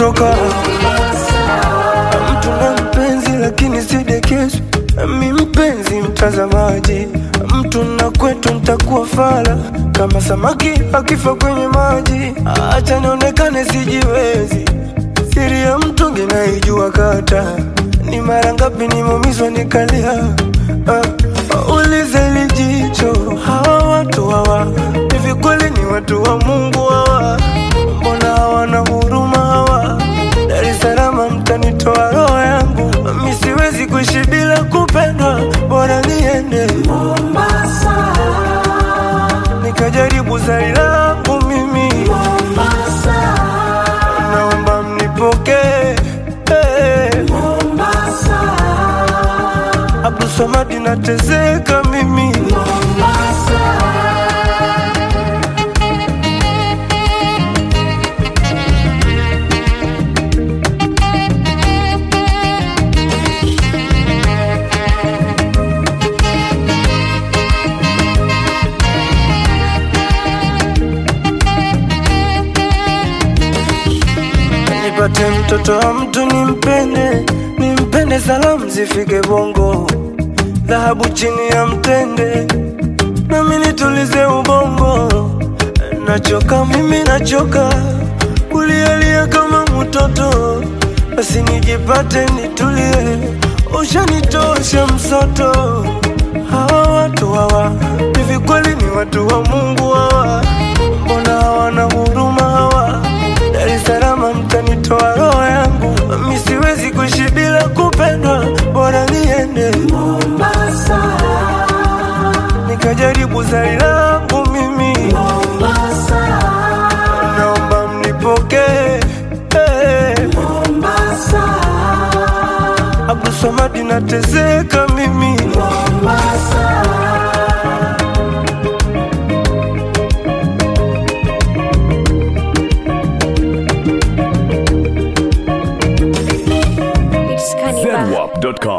kutoka mtu na mpenzi lakini sidekezwi mi mpenzi mtazamaji mtu na kwetu ntakuwa fala kama samaki akifa kwenye maji acha nionekane sijiwezi siri ya mtungi naijua kata ni mara ngapi nimeumizwa nikalia uh, ulize lijicho hawa watu hawa hivi kweli ni watu wa mungu hawa mbona hawana huruma hawa dar es salaam mtanitoa roho yangu mi siwezi kuishi bila kupendwa bora niende Mombasa, nikajaribu zari langu mimi Mombasa, naomba mnipokee hey. Mombasa, Abdulswamad nateseka mimi Mombasa. nipate mtoto wa mtu nimpende nimpende salamu zifike bongo dhahabu chini ya mtende nami nitulize ubongo nachoka mimi nachoka kulialia kama mtoto basi nijipate nitulie ushanitosha msoto hawa watu hawa hivi kweli ni watu wa mungu hawa mbona hawana huruma hawa dar es salaam mtanitoa roho yangu mi siwezi kuishi bila kupendwa bora niende Mombasa, nikajaribu zari langu mimi Mombasa, naomba mnipokee hey. Mombasa, Abdulswamad nateseka mimi Mombasa. It's Cannibal. Zenwap.com.